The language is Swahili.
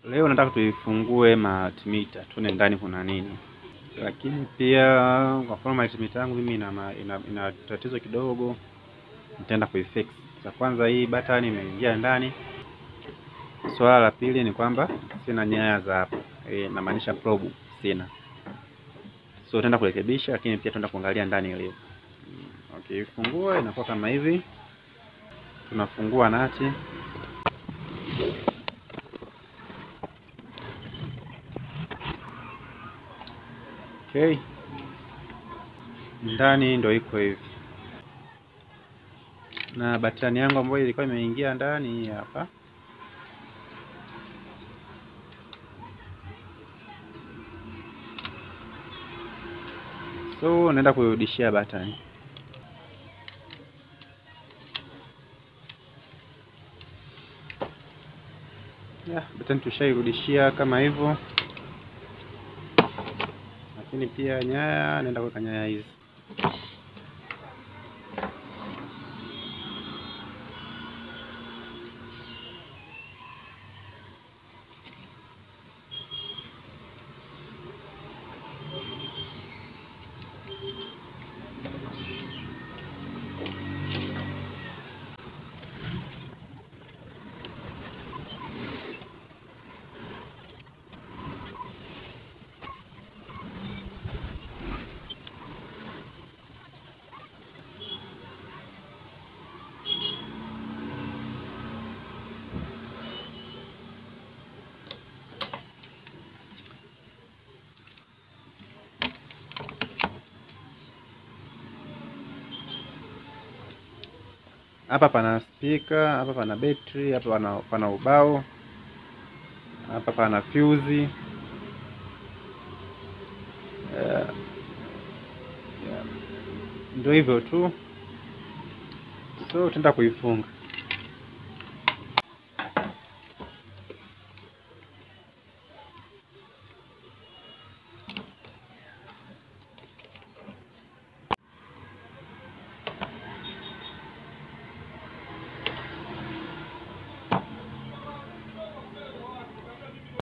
Leo nataka tuifungue multimeter tuone ndani kuna nini, lakini pia kwa mfano multimeter yangu mimi ina, ma- ina, ina tatizo kidogo, nitaenda kuifix. Cha kwanza hii button imeingia ndani. Swala la pili ni kwamba sina nyaya za hapa, eh, namaanisha probe sina, so tutaenda kurekebisha, lakini pia tutaenda kuangalia ndani ilivyo. Mm, Okay, ifungua inakuwa kama hivi. Tunafungua nati Okay, ndani ndo iko hivi, na batani yangu ambayo ilikuwa imeingia ndani hii hapa. So naenda kuirudishia batani. Yeah, batani tushairudishia kama hivyo, lakini pia nyaya naenda kuweka nyaya hizi. Hapa pana speaker, hapa pana betri, hapa pana, pana ubao, hapa pana fuse. Yeah. Yeah. Ndio hivyo tu, so tutaenda kuifunga.